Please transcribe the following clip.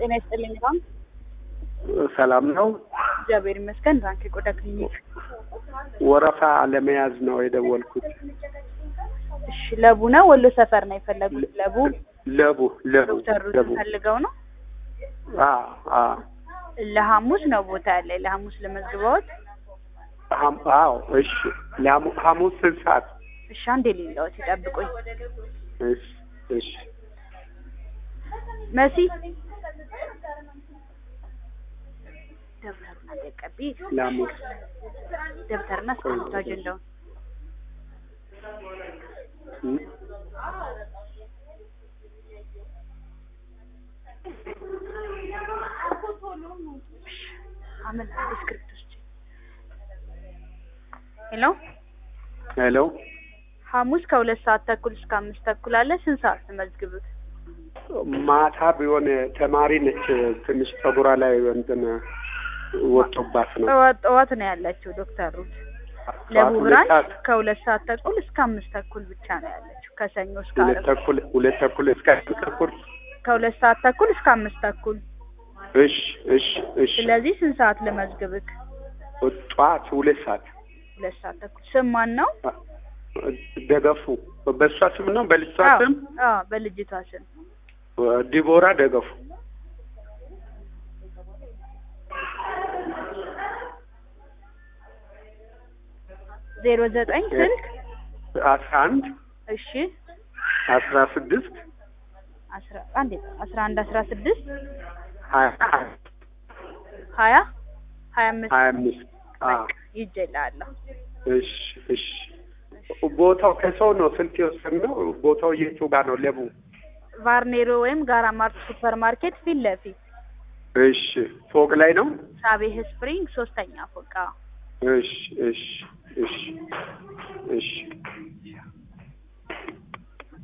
ጤና ይስጥልኝ ባንክ። ሰላም ነው። እግዚአብሔር ይመስገን። ባንክ የቆዳ ክሊኒክ። ወረፋ ለመያዝ ነው የደወልኩት። እሺ፣ ለቡ ነው ወሎ ሰፈር ነው የፈለጉት? ለቡ ለቡ ለቡ ዶክተር ሩትን ለቡ ፈልገው ነው። አዎ አዎ ለሐሙስ ነው ቦታ ያለ ለሐሙስ ለመዝግበውት። ሐም- አዎ እሺ። ለሐሙ- ሐሙስ ስንት ሰዓት? እሺ፣ አንዴ ሌላዎት ይጠብቁኝ። እሺ እሺ መሲ ደብተሩን አደቀቢ ለሐሙስ ደብተርና እስክሪብቶ አጀንዳውን እ? አመል እስክሪብቶ ውስጥ ሄሎ ሄሎ ሐሙስ ከሁለት ሰዓት ተኩል እስከ አምስት ተኩል አለ። ስንት ሰዓት ትመዝግቡት? ማታ ቢሆን ተማሪ ነች። ትንሽ ፀጉሯ ላይ እንትን ወጥቶባት ነው። ጠዋት ጠዋት ነው ያለችው ዶክተር ሩት ጠዋት ለቡ ሁለት ብራንች ሰዓት ከሁለት ሰዓት ተኩል እስከ አምስት ተኩል ብቻ ነው ያለችው ከሰኞ እስከ ሁለት ዓርብ ተኩል ሁለት ተኩል እስከ አንድ ተኩል ከሁለት ሰዓት ተኩል እስከ አምስት ተኩል። እሺ እሺ እሺ ስለዚህ ስንት ሰዓት ልመዝግብክ? ጠዋት ሁለት ሰዓት ሁለት ሰዓት ተኩል። ስም ማን ነው? ደገፉ በእሷ ስም ነው በልጅቷ አዎ ስም አዎ፣ በልጅቷ ስም ዲቦራ ደገፉ ዜሮ ዘጠኝ ስልክ አስራ አንድ እሺ አስራ ስድስት አስራ አንድ አስራ አንድ አስራ ስድስት ሀያ ሀያ ሀያ አምስት ሀያ አምስት አዎ ይጀላለሁ። እሺ እሺ ቦታው ከሰው ነው ስልክ የወሰድነው ቦታው የቱ ጋር ነው ለቡ ቫርኔሮ ወይም ጋራ ማርት ሱፐር ማርኬት ፊት ለፊት እሺ ፎቅ ላይ ነው ሳቤህ ስፕሪንግ ሶስተኛ ፎቅ። አዎ። እሺ እሺ እሺ እሺ